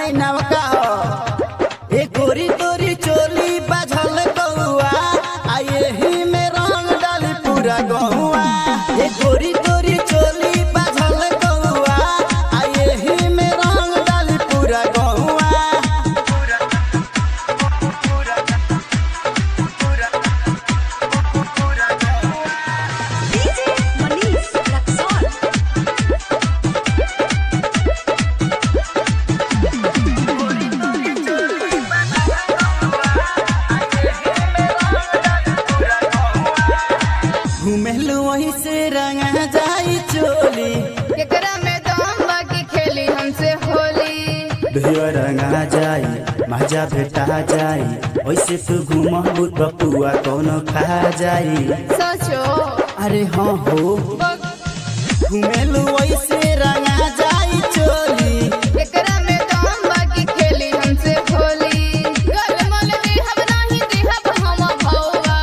है नवका हो ए गोरी गोरी चोली बाझल कौआ आ यही में रंग डाली पूरा गौआ ए गोरी गोरी चोली बाझल कौआ आ यही में रंग डाली पूरा गौआ DJ Manish Luxor. घुमेलू वही से रंगा जाई चोली केकरा में दम बाकी खेली हमसे होली ढेर रंगा जाई मजा भेटा जाई वैसे तू घूम बपुआ कौनो खा जाई सोचो अरे हाँ हो घुमेलू वैसे रंगा जाई चोली केकरा में दम बाकी खेली हमसे होली गल मल में हम नाही देहब हम भौवा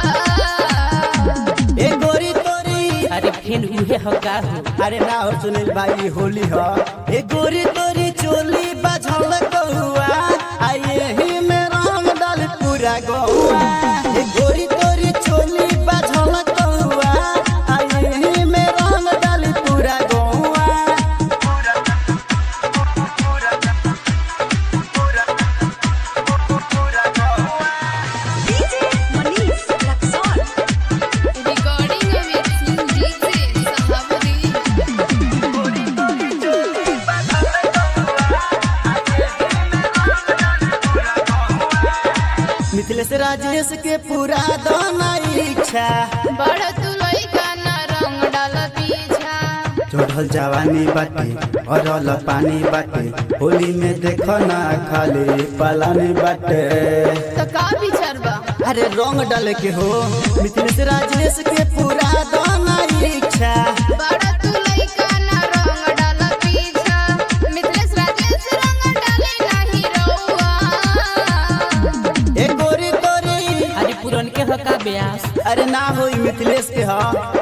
ए गोरी तोरी अरे फिर उहे हो का हो अरे ना हो सुनील भाई होली हो ए गोरी तोरी चोली बझल कहुआ आ यही में रंग डाल पूरा गौआ ए गोरी तोरी चोली बझल कहुआ आ यही में रंग डाल पूरा गौआ DJ Manish Luxor. रिकॉर्डिंग में डीजे सहाबरी मिथिलेश राजेश के पूरा दोना इच्छा बड़ तू लइका ना रंग डाल पीछा चढ़ल जवानी बाटे अरल पानी बाटे होली में देखो ना खाली पलानी बाटे तो का विचार बा अरे रंग डाले के हो मिथिलेश राजेश के पूरा दोना इच्छा बड़ तू लइका ना रंग डाल पीछा मिथिलेश राजेश रंग डाले नाही रउआ ए गोरी तोरी अरे पुरन के हो का ब्यास अरे ना होई मिथिलेश के हा